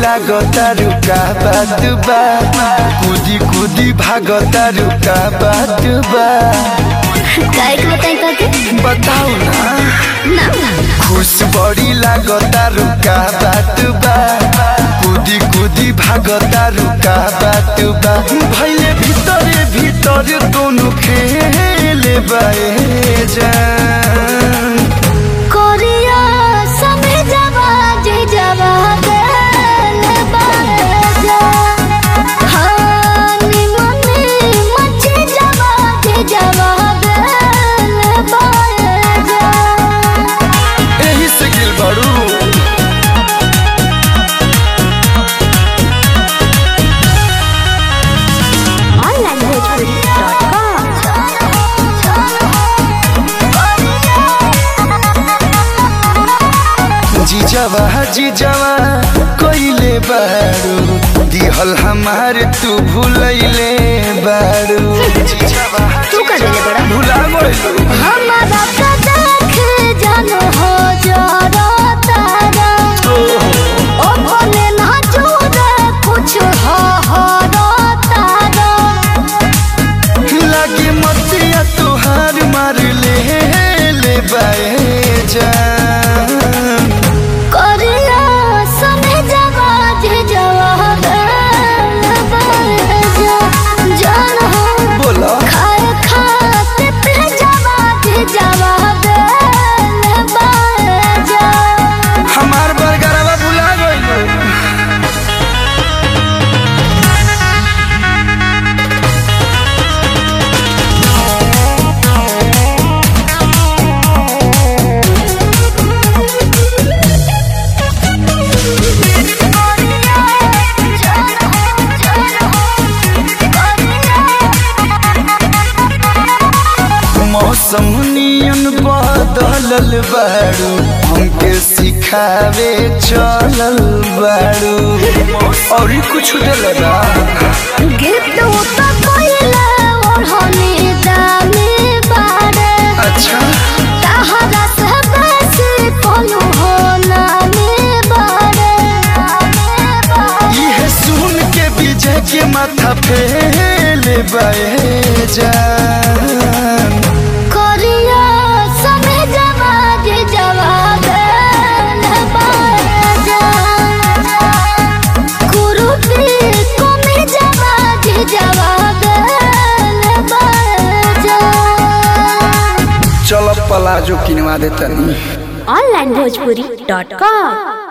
लागता रुका बात बा कूदी कूदी भागता रुका बात बा काय के बताई काके बताओ ना ना खुश बड़ी लागता रुका बात बा कूदी कूदी भागता रुका बात बा भैले भीतरे भीतर दोनों खेले बाए जान कोरिया समय जवा जे जवा गल बाजा हानी मने मचे जवा जे जवा गल बाजा एही से गिल बड़ू जीजवा जीजवा कोइले बारू दिहल हमार तू भूलैले बारू जीजवा तू कर ले बड़ा भुला गइलू हमारा का देख जानो हो जरा तारा ओ भले ना जोरे कुछ हो हो रो तारा लागे मतिया तुहार मार ले ले बाए जान करिया समय जवा जे जवा गल बाजा जान हो बोला खाए खाते पे जवा जे जवा गल बाजा हमार बरगरवा भुला गइलू मौसम नियन बदलल बारू हमके सिखावे चलल बारू और कुछ दिल बा गिफ्ट तो कोइला ओढ़नी दामी बारे अच्छा तहरा से बेसी कोलू हो नामी बारे ये सुन के विजय के माथा फेल बाए जान कोरिया समय जवा जे जवा गल बाजा कुरुती कोमे जवा जे जवा गल बाजा चल पलाजो किनवा देता नहीं ऑनलाइन भोजपुरी डॉट कॉम